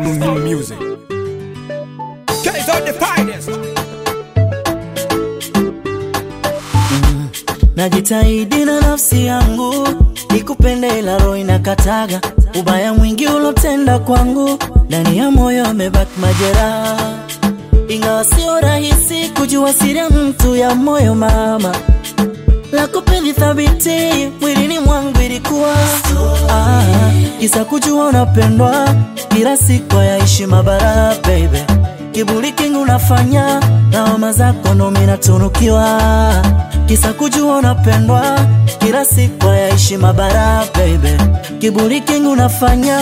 New music. Guys are the finest. Najitahidi na nafsi yangu nikupende, ila roho inakataga. Ubaya mwingi ulotenda kwangu, ndani ya moyo amebaki majeraha, ingawa sio rahisi kujua siri ya mtu ya moyo. Mama la kupendi thabiti mwilini mwangu ilikuwa ah, kisa kujua unapendwa, kila siku yaishi mabara baby, kiburi kingi unafanya lawama zako ndo mimi natunukiwa, kisa kujua unapendwa, kila siku yaishi mabara baby, kiburi kingi unafanya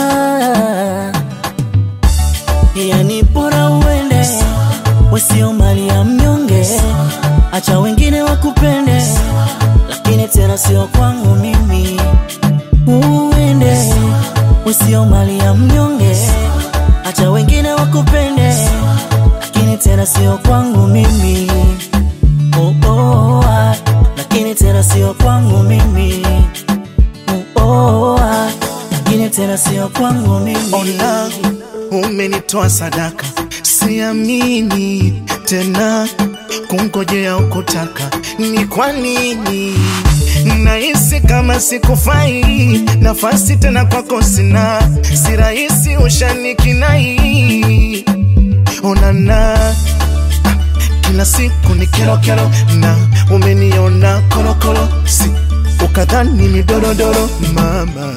yani bora uende, wesio mali ya mnyonge, acha wengine wakupende, lakini tena sio kwangu mimi. Uende, wesio mali ya mnyonge, acha wengine wakupende, lakini tena sio kwangu mimi. Oh, oh, ah, lakini tena sio kwangu mimi. Oh, oh, ah, lakini tena sio kwangu mimi. Ona, umenitoa sadaka, siamini tena kungojea ukutaka. Ni kwa nini nahisi kama sikufai? Nafasi tena kwako sina, si rahisi ushanikinai. Onana kila siku ni kero kero, na umeniona korokoro, si ukadhani ni dorodoro mama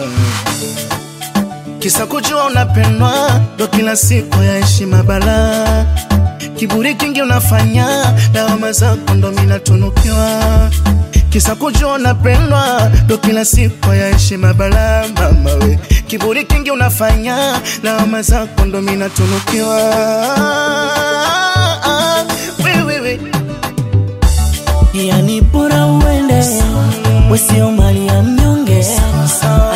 kisa kujua unapendwa ndo kila siku ya heshima bala kiburi kingi unafanya lawama zako ndo mimi natunukiwa kisa kujua unapendwa ndo kila siku ya heshima bala mama we kiburi kingi unafanya lawama zako ndo mimi natunukiwa we, we, we. yani bora uende, wesio mali ya mnyonge,